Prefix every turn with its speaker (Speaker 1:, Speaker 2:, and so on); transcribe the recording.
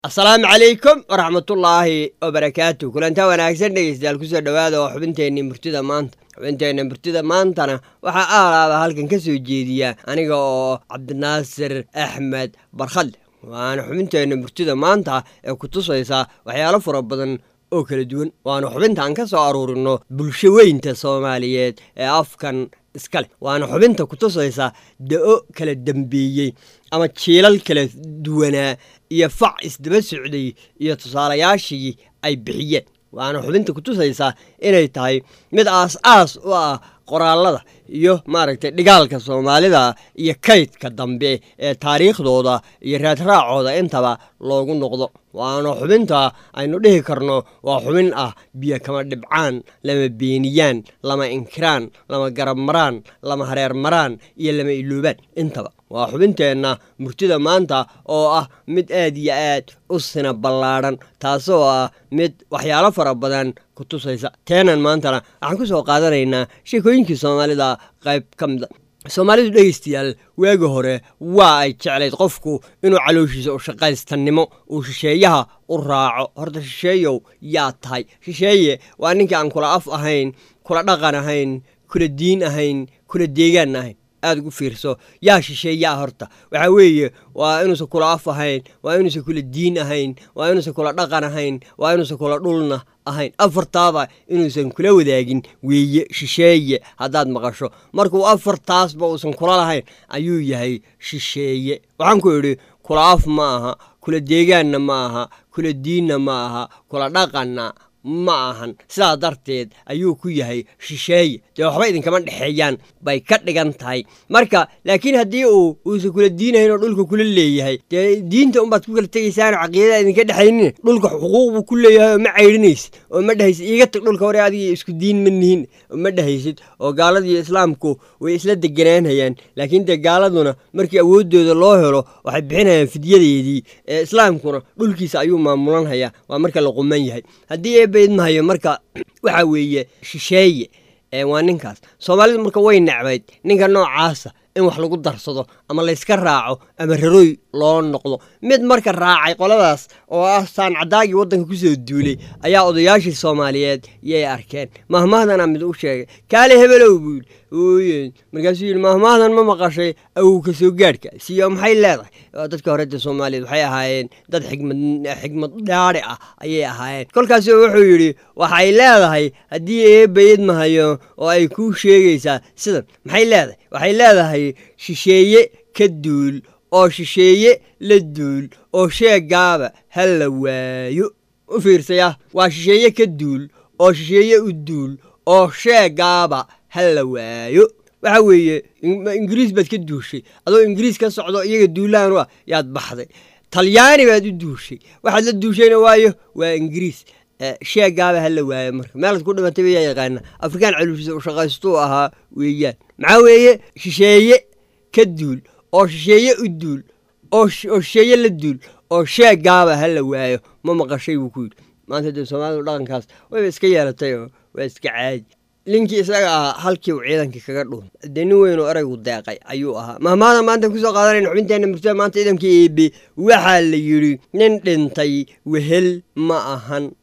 Speaker 1: asalaamu calaykum waraxmatullaahi wabarakaatu kulantaa wanaagsan dhegeystayaal kusoo dhowaada oo xubinteenii murtida maanta xubinteenna murtida maantana waxaa aalaaba halkan ka soo jeediya aniga oo cabdinaasir axmed barkhadle waana xubinteenna murtida maanta ee ku tusaysa waxyaalo fara badan oo kala duwan waana xubintaan ka soo aruurino bulsho weynta soomaaliyeed ee afkan iskale waana xubinta ku tusaysa da-o kala dambeeyey ama jiilal kala duwanaa iyo fac isdaba socday iyo tusaalayaashii ay bixiyeen waana xubinta ku tusaysa inay tahay mid aas-aas u ah qoraalada iyo maaragtay dhigaalka soomaalida iyo kaydka dambe ee taariikhdooda iyo raadraacooda intaba loogu noqdo waana xubinta aynu dhihi karno waa xubin ah biyo kama dhibcaan lama beeniyaan lama inkiraan lama garab maraan lama hareer maraan iyo lama iloobaan intaba waa xubinteenna murtida maanta oo ah mid aad iyo aad u sina ballaadhan taasoo ah mid waxyaalo fara badan ku tusaysa teenan maantana waxaan ku soo qaadanaynaa sheekooyinkii soomaalida qayb ka mida soomaalidu dhegeystayaal waagi hore waa ay jeclayd qofku inuu calooshiisa u shaqaystannimo uu shisheeyaha u raaco horta shisheeyow yaa tahay shisheeye waa ninkii aan kula af ahayn kula dhaqan ahayn kula diin ahayn kula deegaan ahayn aada ugu fiirso yaa shisheeyaa horta waxaa weeye waa inuusan kula af ahayn waa inuusan kula diin ahayn waa inuusan kula dhaqan ahayn waa inuusan kula dhulna ahayn afartaaba inuusan kula wadaagin weeye shisheeye haddaad maqasho markuu afartaasba uusan kula lahayn ayuu yahay shisheeye waxaan ku idhi kula af ma aha kula deegaanna ma aha kula diinna ma aha kula dhaqanna ma ahan sidaa darteed ayuu ku yahay shisheeye dee waxba idinkama dhexeeyaan bay ka dhigan tahay marka laakiin haddii uu uusan kula diinahayn oo dhulka kula leeyahay dee diinta unbaad ku kala tegaysaan caqiidada idinka dhexaynin dhulka xuquuq buu ku leeyahay oo ma caydhinaysid oo ma dhehaysid iiga tag dhulka hore adiga isku diin ma nihin oo ma dhehaysid oo gaaladiiyo islaamku way isla deganaanhayaan laakiin dee gaaladuna markii awooddooda loo helo waxay bixinayaan fidyadeedii ee islaamkuna dhulkiisa ayuu maamulanhayaa waa marka la quman yahay haddii baydmahayo marka waxaa weeye shisheeye waa ninkaas soomaalidu marka way necbayd ninka noocaasa in wax lagu darsado ama layska raaco ama raroy loo noqdo mid marka raacay qoladaas oo ah saancadaagii waddanka kusoo duulay ayaa odayaashii soomaaliyeed yay arkeen mahmahdana mid u sheegay kaale hebelow buu yidhi ooye markaasuu yidhi mahmahdan ma maqashay awow ka soo gaadhka siyo maxay leedahay dadka horeta soomaaliyeed waxay ahaayeen dad xigmad xigmad dhaadhi ah ayay ahaayeen kolkaasu wuxuu yidhi waxay leedahay haddii eebayid mahayo oo ay kuu sheegaysaa sidan maxay leedahay waxay leedahay shisheeye ka duul oo shisheeye la duul oo sheegaaba ha la waayo u fiirsaya waa shisheeye ka duul oo shisheeye u duul oo sheegaaba ha la waayo waxa weeye ingiriis baad ka duushay adoo ingiriis ka socdo iyaga duulaan u ah yaad baxday talyaani baad u duushay waxaad la duushayna waayo waa ingiriis sheegaaba ha la waayo marka meelaad ku dhimatay bayaa yaqaana afrikaan caluushiisa u shaqaystuu ahaa weeyaan maxaa weeye shisheeye ka duul oo shisheeye u duul oo shisheeye la duul oo sheegaaba ha la waayo ma maqashay buu ku yidhi maanta dee soomaalidu dhaqankaas wayba iska yeelatay oo waa iska caadi ninkii isaga ahaa halkii uu ciidankii kaga dhuun dee nin weynoo eraygu deeqay ayuu ahaa mahmaada maanta kusoo qaadanayna xubinteenna murtada maanta ciidankii eebe waxaa la yidhi nin dhintay wehel ma ahan